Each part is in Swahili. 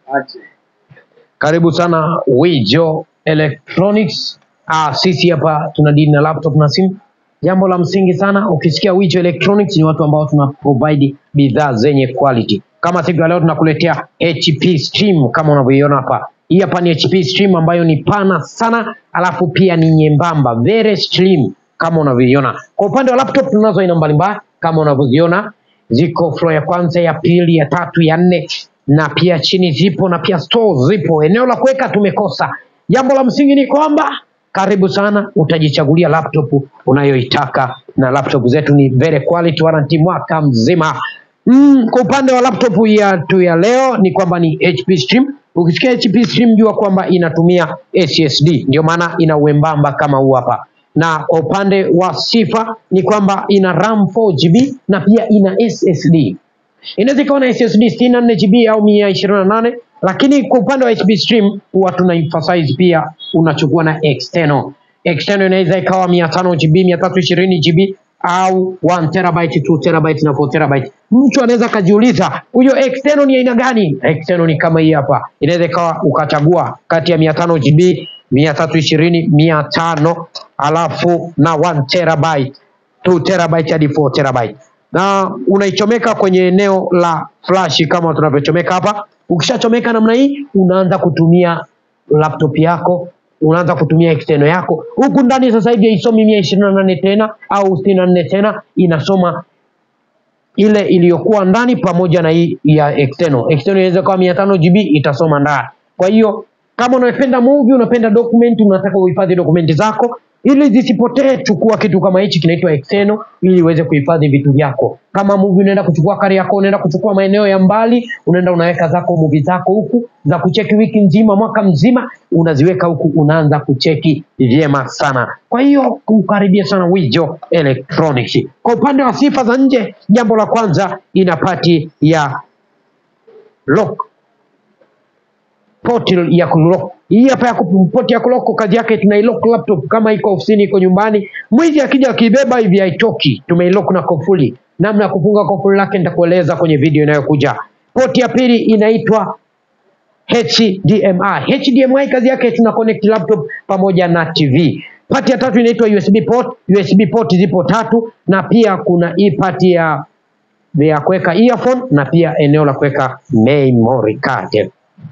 Karibu sana Wijo Electronics. Ah, sisi hapa tuna deal na laptop na simu. Jambo la msingi sana, ukisikia Wijo Electronics ni watu ambao tuna provide bidhaa zenye quality. Kama siku ya leo tunakuletea HP Stream kama unavyoiona hapa. Hii hapa ni HP Stream ambayo ni pana sana, alafu pia ni nyembamba, very slim kama unavyoiona. Kwa upande wa laptop tunazo aina mbalimbali kama unavyoziona, ziko floor ya kwanza, ya pili, ya tatu, ya nne na pia chini zipo na pia store zipo. Eneo la kuweka tumekosa. Jambo la msingi ni kwamba karibu sana, utajichagulia laptop unayoitaka, na laptop zetu ni very quality, warranty mwaka mzima. Mm, kwa upande wa laptop yetu ya leo ni kwamba ni HP Stream. Ukisikia HP Stream jua kwamba inatumia SSD, ndio maana ina uembamba kama huu hapa na kwa upande wa sifa ni kwamba ina RAM 4GB na pia ina SSD. Inaweza ikawa na SSD 64 GB au 128, lakini kwa upande wa HP Stream huwa tuna emphasize pia unachukua na external. External inaweza ikawa 500 GB, 320 GB au 1 terabyte, 2 terabyte na 4 terabyte. Mtu anaweza akajiuliza huyo external ni aina gani? External ni kama hii hapa, inaweza ikawa ukachagua kati ya 500 GB, 320, 500 alafu na 1 terabyte, 2 terabyte hadi 4 terabyte na unaichomeka kwenye eneo la flash kama tunavyochomeka hapa. Ukishachomeka namna hii, unaanza kutumia laptop yako, unaanza kutumia external yako. Huku ndani sasa hivi haisomi mia ishirini na nane tena au sitini na nne tena, inasoma ile iliyokuwa ndani pamoja na hii ya external. External inaweza kuwa mia tano GB itasoma ndani. Kwa hiyo kama unapenda movie, unapenda document, unataka uhifadhi dokumenti zako ili zisipotee, chukua kitu kama hichi kinaitwa external ili uweze kuhifadhi vitu vyako. Kama movie unaenda kuchukua kari yako, unaenda kuchukua maeneo ya mbali, unaenda unaweka zako movie zako huku za kucheki wiki nzima, mwaka mzima, unaziweka huku, unaanza kucheki vyema sana. Kwa hiyo kukaribia sana Wijo Electronics. Kwa upande wa sifa za nje, jambo la kwanza ina pati ya lock port ya kulock. Hii hapa ya ku- port ya kulock, kazi yake tunailock laptop kama iko ofisini, iko nyumbani. Mwizi akija akibeba hivi haitoki, tumeilock na kufuli. Namna ya kufunga kufuli lake nitakueleza kwenye video inayokuja. Port ya pili inaitwa HDMI. HDMI kazi yake tuna connect laptop pamoja na TV. Pati ya tatu inaitwa USB port. USB port zipo tatu, na pia kuna hii pati ya ya kuweka earphone na pia eneo la kuweka memory card.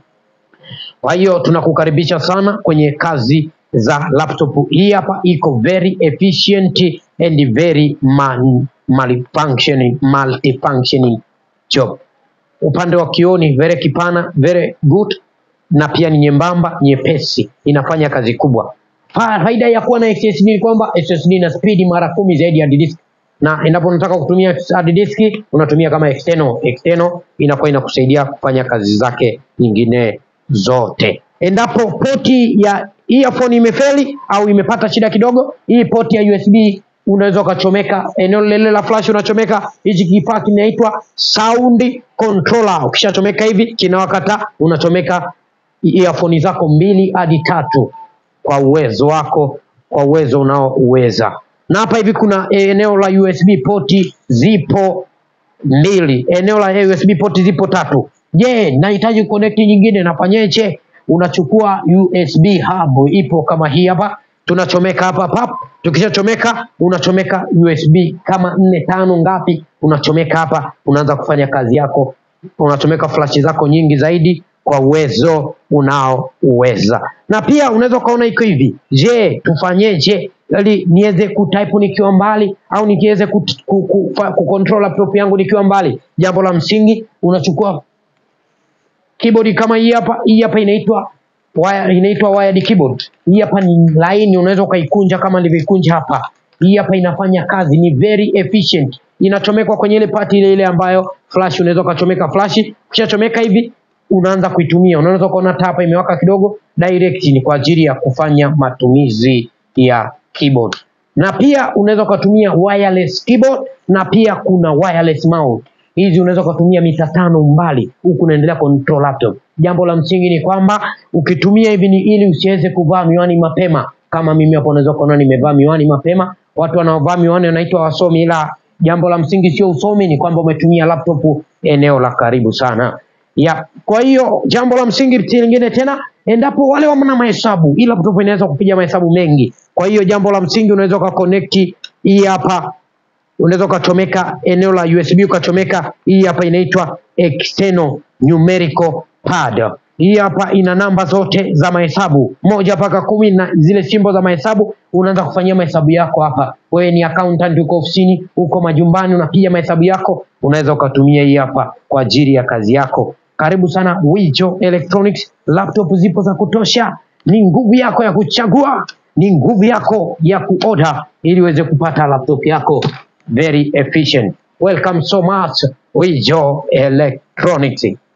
Kwa hiyo tunakukaribisha sana kwenye kazi za laptop. Hii hapa iko very efficient and very man, malfunctioning, multifunctioning job. Upande wa kioo ni very kipana, very good na pia ni nyembamba, nyepesi, inafanya kazi kubwa. Fa- Faida ya kuwa na SSD ni kwamba SSD ina speed mara kumi zaidi ya hard disk, na endapo unataka kutumia hard disk unatumia kama external. External inakuwa inakusaidia kufanya kazi zake nyingine zote. Endapo poti ya earphone imefeli au imepata shida kidogo, hii poti ya USB unaweza ukachomeka eneo lile la flash, unachomeka hichi kifaa kinaitwa sound controller. Ukishachomeka hivi kinawakata, unachomeka earphone zako mbili hadi tatu kwa uwezo wako, kwa uwezo unaouweza. Na hapa hivi kuna eneo la USB poti zipo mbili, eneo la USB port zipo tatu. Je, nahitaji connect nyingine, nafanyeje? Unachukua USB hub, ipo kama hii hapa, tunachomeka hapa pap. Tukishachomeka unachomeka USB kama nne tano ngapi, unachomeka hapa, unaanza kufanya kazi yako, unachomeka flash zako nyingi zaidi kwa uwezo unaouweza. Na pia unaweza ukaona iko hivi, je, tufanyeje ili niweze kutype nikiwa mbali au nikiweze ku, ku, ku, fa- kucontrol laptop yangu nikiwa mbali? Jambo la msingi unachukua keyboard kama hii hapa. Hii hapa inaitwa wire, inaitwa wired keyboard. Hii hapa ni laini, unaweza ukaikunja kama nilivyoikunja hapa. Hii hapa inafanya kazi, ni very efficient. Inachomekwa kwenye ile pati ile ile ambayo flash, unaweza ukachomeka flash. Ukishachomeka hivi unaanza kuitumia, unaweza ukaona taa hapa imewaka kidogo. Direct ni kwa ajili ya kufanya matumizi ya keyboard, na pia unaweza ukatumia wireless keyboard, na pia kuna wireless mouse hizi unaweza ukatumia mita tano mbali huku unaendelea control laptop. Jambo la msingi ni kwamba ukitumia hivi ni ili usiweze kuvaa miwani mapema. Kama mimi hapo unaweza kuona nimevaa miwani mapema. Watu wanaovaa miwani wanaitwa wasomi, ila jambo la msingi sio usomi, ni kwamba umetumia laptop eneo la karibu sana. ya kwa hiyo jambo la msingi lingine tena endapo wale wana mahesabu hii laptop inaweza kupiga mahesabu mengi kwa hiyo jambo la msingi unaweza ukaconnect hii hapa unaweza ukachomeka eneo la USB ukachomeka hii hapa inaitwa external numerical pad. Hii hapa ina namba zote za mahesabu moja mpaka kumi na zile simbo za mahesabu, unaanza kufanyia mahesabu yako hapa. Wewe ni accountant, uko ofisini, uko majumbani, unapiga mahesabu yako, unaweza ukatumia hii hapa kwa ajili ya kazi yako. Karibu sana Wijo Electronics, laptop zipo za kutosha. Ni nguvu yako ya kuchagua, ni nguvu yako ya kuorder ili uweze kupata laptop yako very efficient. Welcome so much Wijo Electronics.